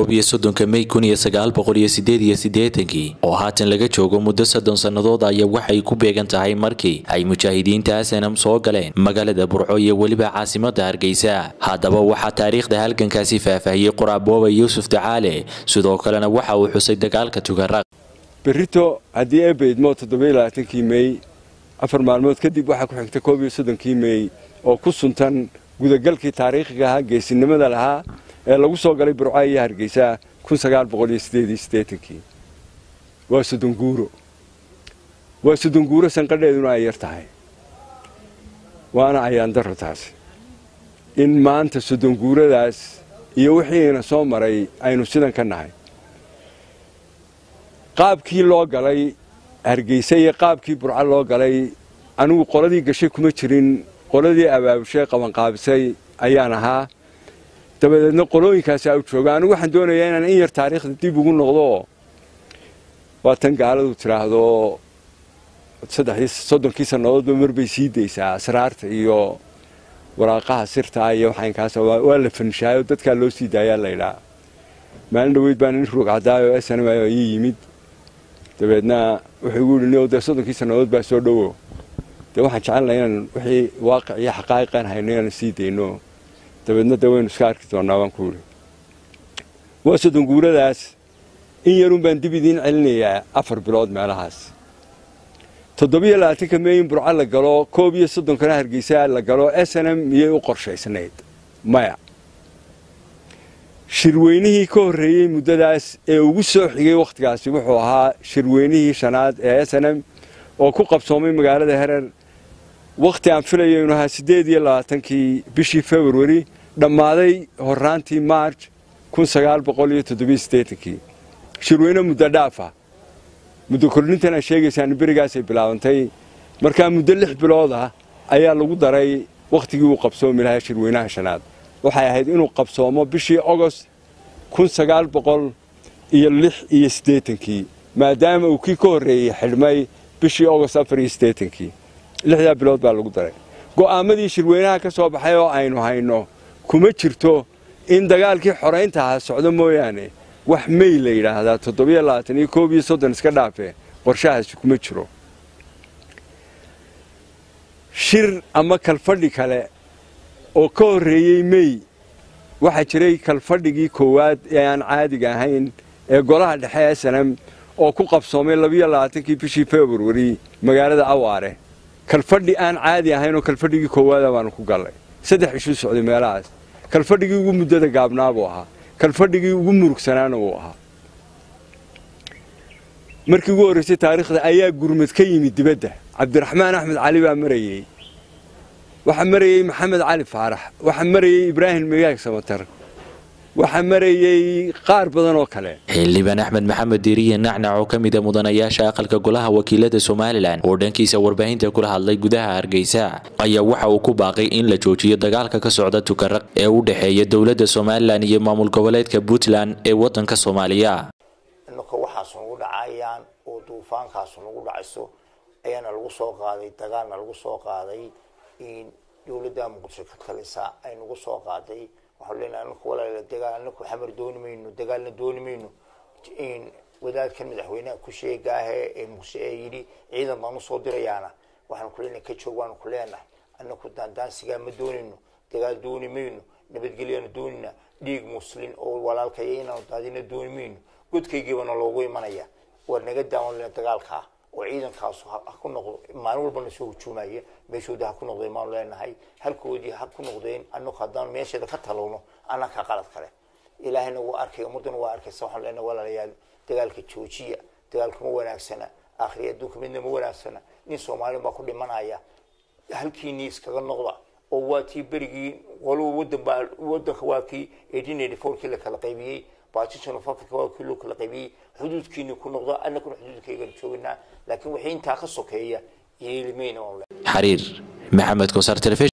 koob iyo soddonka mey kun iyo sagaal boqol iyo sideed iyo siddeetankii oo haatan laga joogo muddo soddon sannadood ayaa waxay ku beegan tahay markii ay mujaahidiinta asanam soo galeen magaalada burco iyo weliba caasimadda hargeysa haddaba waxaa taariikhda halgankaasi faahfaahiyey qoraabooba yuusuf dacaale sidoo kalena waxa uu xusay dagaalka tugaraq berrito haddii eebba idmoo toddobiyo labaatankii mey afar maalmood kadib waxaa ku xigta koob iyo soddonkii mey oo ku suntan gudagalkii taariikhiga ahaa geesinimada lahaa ee lagu soo galay burco iyo hargeysa kun sagaal boqol iyo sideed iyo siddeetankii waa soddonguuro waa soddonguuro sanqadheeduna ay yar tahay waana ayaandaro taasi in maanta soddonguuradaas iyo wixiina soo maray aynu sidan ka nahay qaabkii loo galay hargeysa iyo qaabkii burco loo galay anigu qoladii gashay kuma jirin qoladii abaabushay qabanqaabisay ayaan ahaa dabadeedna qolooyinkaasi u jooga anigu waxaan doonayaa inaan in yar taariikhda dib ugu noqdo waa tan gaaladu tidhaahdo saddexdii soddonkii sannadoodba marbay sii daysaa asraarta iyo waraaqaha sirtaa iyo waxaynkaas waa la fanshaayo dadkaa loo sii daayaa laydhaa maalin dhaweyd baan in ruug cadaayo snm ii yimid dabeedna wuxuu igu yidhi dee soddonkii sannadood baa soo dhowo dee waxaan jecelnaha inaan wixii waaqic iyo xaqaa'iqaan hayno inaan sii dayno dabeedna dee waynu iska arki doonnaa baan ku yidhi waa soddonguuradaas in yarun baan dib idiin celinayaa afar bilood meelahaas toddobiyo labaatanka mey in burco la galo koob iyo soddonkana hargeysa la galo snm miyay u qorshaysnayd maya shirweynihii ka horreeyey muddadaas ee ugu soo xigay wakhtigaasi wuxuu ahaa shirweynihii shanaad ee snm oo ku qabsoomay magaalada herer wakhti aan filayo inu ahaa siddeed iyo labaatankii bishii februari dhammaaday horraantii maarj kun sagaal boqol iyo toddobiyo siddeetankii shirweyne muddo dhaafa muddo kordhintan aad sheegaysaan berigaasay bilaabantay markaa muddo lix bilood ah ayaa lagu daray wakhtigii uu qabsoomi lahaa shirweynaha shanaad waxay ahayd inuu qabsoomo bishii ogost kun sagaal boqol iyo lix iyo siddeetankii maadaama uu kii ka horreeyey xidhmay bishii ogost afar iyo siddeetankii lixdaa bilood baa lagu daray go'aamadii shirweynaha ka soo baxay oo aynu hayno kuma jirto in dagaalkii xoraynta ahaa socdo mooyaane wax mey la yidhaahdaa toddobiyo labaatan iyo koob iyo soddon iska dhaafe qorshahaasi kuma jiro shir ama kalfadhi kale oo ka horreeyey mey waxaa jiray kalfadhigii koowaad ee aan caadiga ahayn ee golaha dhexe ee sanam oo ku qabsoomay labiyo labaatankii bishii februari magaalada awaare kalfadhi aan caadi ahayn oo kalfadhigii koowaada baanu ku gallay saddex ishuu socday meelahaas kalfadhigii ugu muddada gaabnaa buu ahaa kalfadhigii ugu murugsanaana wuu ahaa markii ugu horraysay taariikhda ayaa gurmad ka yimid dibadda cabdiraxmaan axmed cali baa marayey waxaa marayey maxamed cali faarax waxaa marayey ibraahim migaag samatar waxaa marayey qaar badan oo kale xildhibaan axmed maxamed diiriye nacnac oo ka mid a mudanayaasha aqalka golaha wakiilada somalilan oo dhankiisa warbaahinta kula hadlay gudaha hargeysa ayaa waxa uu ku baaqay in la joojiyo dagaalka ka socda tukaraq ee u dhexeeya dowladda somalilan iyo maamul goboleedka puntland ee wadanka soomaaliya inaka waxaas nagu dhacayaan oo duufaankaas nagu dhacayso ayaana lagu soo qaaday dagaalna lagu soo qaaday in dowladda muqdisho ka talisa ay nagu soo qaaday waxaan leenahay anaku walaala dagaal anaku xamar dooni mayno dagaalna dooni mayno in wadaadkan madaxweynaha ku sheegaahe ee muqdisho ee yidhi ciidan baan usoo dirayaana waxaan ku leenahay ka joog waanu ku leenahay anaku daandaansigaa ma doonayno dagaal dooni mayno nabadgelyana doonina dhiig muslin oo walaalkaya inaanu daadina dooni mayno godkaygiibana loogu imanaya waa naga daawan dagaalkaa oo ciidankaasu ha ku noqdo maalin walbana soo hujuumaya meeshooda ha ku noqdeen maanu leenahay halkoodii ha ku noqdeen anaku haddaan meesheeda ka talowno annaka qalad kale ilaahayna wuu arkay ummaddana waa arkaysa waxaan leenahay walaalayaal dagaalka joojiya dagaalka ma wanaagsana akhriya adduunka midna ma wanaagsana nin soomaalin baa ku dhimanaya halkiinii iskaga noqda oo waa tii berigii qoluba wadan baa wadanka waa kii eighteen eighty four kii la kala qaybiyey baajishan of africa waa kii loo kala qaybiyey xuduudkiini ku noqdo annaguna xuduudkaygan joognaa laakiin wixii intaa ka sokeeya yeelimayna xariir maxamed kosar